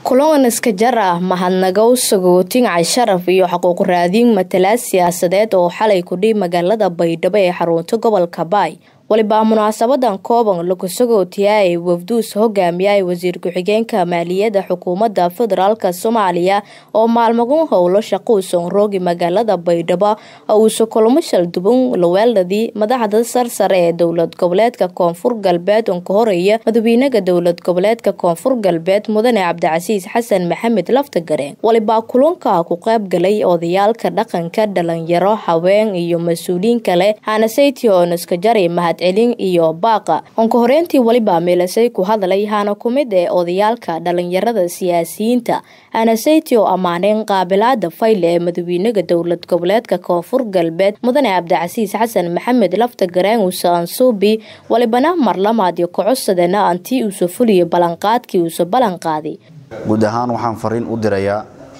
kulan iska jar ah mahadnagow sagootin casharaf iyo xuquuq raadin matalaad siyaasadeed oo xalay kudhiib magaalada baydhabo ee xarunta gobolka baay walibaa munaasabadan kooban lagu sagootiyaay wafduus hogaamiyay wasiir ku-xigeenka maaliyadda xukuumadda federaalk soomaaliya oo maalmagun howlo shaquusan roogi magaalada baydhabo oo uuse kulamo shalduban laweeladii madaxda sarsare ee dowlad goboleedka koonfur galbeed oo ka horeeya madaxweynaha dowlad goboleedka koonfur galbeed mudane cabdicasiis xasan maxamed laftagareen walibaa kulanka ku qayb galay odayaalka dhaqanka dhalinyaro haween iyo mas-uuliyiin kale hanasaytii oo niskajari celin iyo baaqa onka horeyntii weliba meelasay ku hadlay hana ku mid ee odayaalka dhalinyarada siyaasiyiinta hanasayti oo ammaaneen qaabilaada fayle ee madaxweynaha dowlad goboleedka koonfur galbeed mudane cabdicasiis xasan maxamed laftagareen uuse ansuubi walibana marlamaadyo kocodsadana antii uuse fuliyo ballanqaadkii uuse ballanqaaday guud ahaan waxaan fariin u dirayaa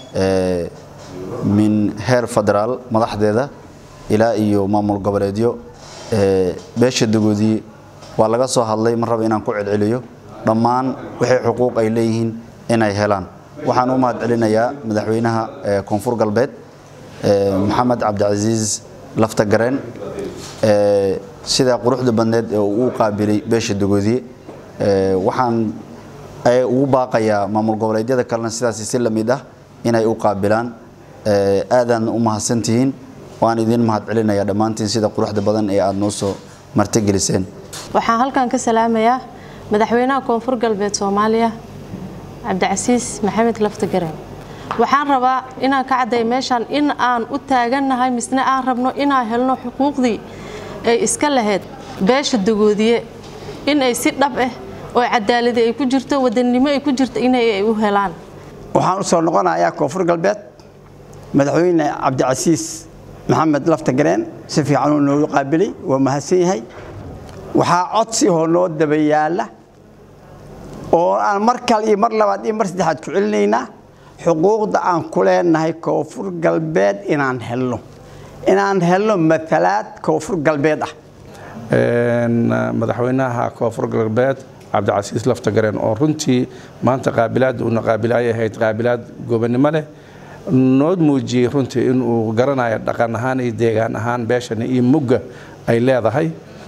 min heer federaal madaxdeeda ilaa iyo maamul goboleedyo beesha dagoodii waa laga soo hadlay mar raba inaan ku celceliyo dhammaan waxay xuquuq ay leeyihiin inay helaan waxaan u mahad celinayaa madaxweynaha koonfur galbeed maxamed cabdicasiis laftagareen sidaa quruxda badneed ee uu qaabilay beesha dagoodiye waxaan ugu baaqayaa maamul goboleedyada kalena sidaas si lamid ah inay u qaabilaan aadaan u mahadsantihiin waan idin mahad celinayaa dhammaantiin sida quruxda badan ee aada noo soo martigeliseen waxaan halkan ka salaamayaa madaxweynaha koonfur galbeed soomaaliya cabdicasiis maxamed laftagareen waxaan rabaa inaan ka cadday meeshaan in aan u taagannahay misne aan rabno inaan helno xuquuqdii ay iska lahayd beesha dagoodiye in ay si dhab ah oo cadaaladi ay ku jirto wadannimo ay ku jirto inay ay u helaan waxaan u soo noqonayaa koonfur galbeed madaxweyne cabdicasiis maxamed laftagareen si fiican uu noogu qaabilay waa mahadsan yahay waxaa codsi oo noo daba yaalla oo aan mar kale iyo mar labaad iyo mar saddexaad ku celinaynaa xuquuqda aan ku leenahay koonfur galbeed inaan helno inaan helno matalaad koonfur galbeed ah madaxweynaha koonfur galbeed cabdicasiis laftagareen oo runtii maanta qaabilaadda uuna qaabilaay ahayd qaabilaad gobonnimo leh noo muujiyey runtii inuu garanayo dhaqan ahaan iyo deegaan ahaan beeshani iyo mugga ay leedahay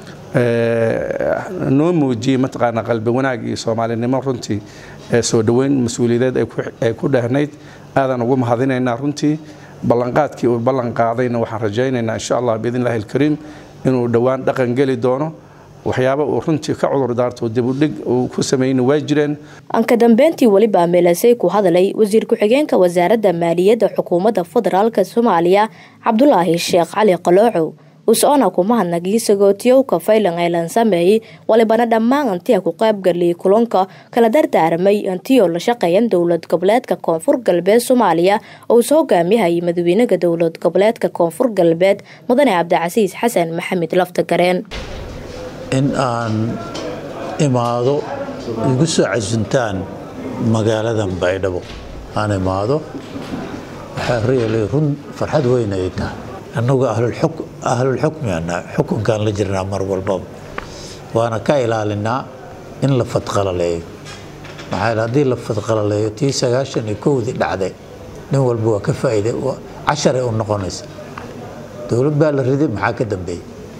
noo muujiyey mataqaana qalbi wanaag iyo soomaalinimo runtii soo dhoweyn mas-uuliyadeed ay ku dhehnayd aadaan ugu mahadinaynaa runtii ballanqaadkii uu ballan qaadayna waxaan rajaynaynaa insha allah biidn illahi alkariim inuu dhowaan dhaqan geli doono waxyaaba uu runtii ka cudur daarto dibudhig uu ku sameeyna waa jireen anka dambeyntii weliba meelasay ku hadlay wasiir ku-xigeenka wasaaradda maaliyadda xukuumadda federaalk soomaaliya cabdulaahi sheekh cali qaloocow us-ona kuma hadnagii sagootiyowka faylan aylan sameeyey walibana dhammaan antia ku qaybgaliyay kulanka kala dardaaramay antiyoo la shaqeeyan dowlad goboleedka koonfur galbeed soomaaliya oo uus hogaamiyahayay madaxweynaha dowlad goboleedka koonfur galbeed mudane cabdicasiis xasan maxamed laftagareen in aan imaado igu soo casuntaan magaaladan baydhabo aan imaado waxaa reelay run farxad weyn ay tahay annagu ahlulxukmi anaa xukunkaan la jirnaa mar walbaba waana ka ilaalinaa in la fadqalaleeyo maxaa haddii la fadqalaleeyo tii sagaashan iyo kowdii dhacday nin walba waa ka faa'iide casharay u noqonaysa dowlad baa la riday maxaa ka dambeeyey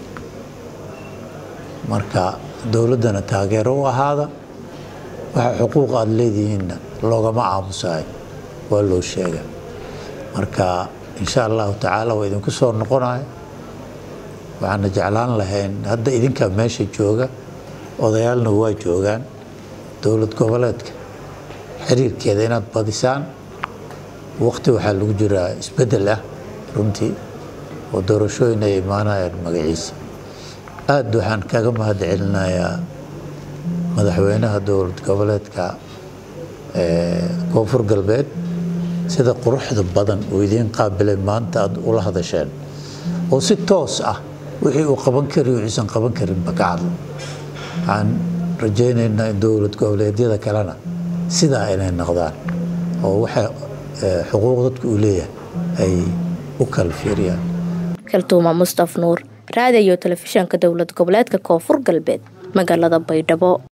marka dowladdana taageero u ahaada waxa xuquuq aada leedihiinna loogama aamusayo waa loo sheega marka insha allahu tacaala waa idinku soo noqonayo waxaana jeclaan lahayn hadda idinkaa meesha jooga odayaalna waa joogaan dowlad goboleedka xiriirkeeda inaad badisaan waqti waxaa lagu jiraa isbeddel ah runtii oo doorashooyin ay imaanayaan magaciisa aad waxaan kaga mahad celinayaa madaxweynaha dowlad goboleedka koonfur galbeed sida quruxda badan uu idiin qaabilay maanta aad ula hadasheen oo si toos ah wixii uu qaban kari wuxuusan qaban karinba ka hadlo waxaan rajaynaynaa in dowlad goboleedyada kalena sidaa inay noqdaan oo waxa xuquuq dadku uu leeyahay ay u kala fiiriyaan kaltuuma mustaf nuur raadiyo telefishanka dowlad goboleedka koonfur galbeed magaalada baydhabo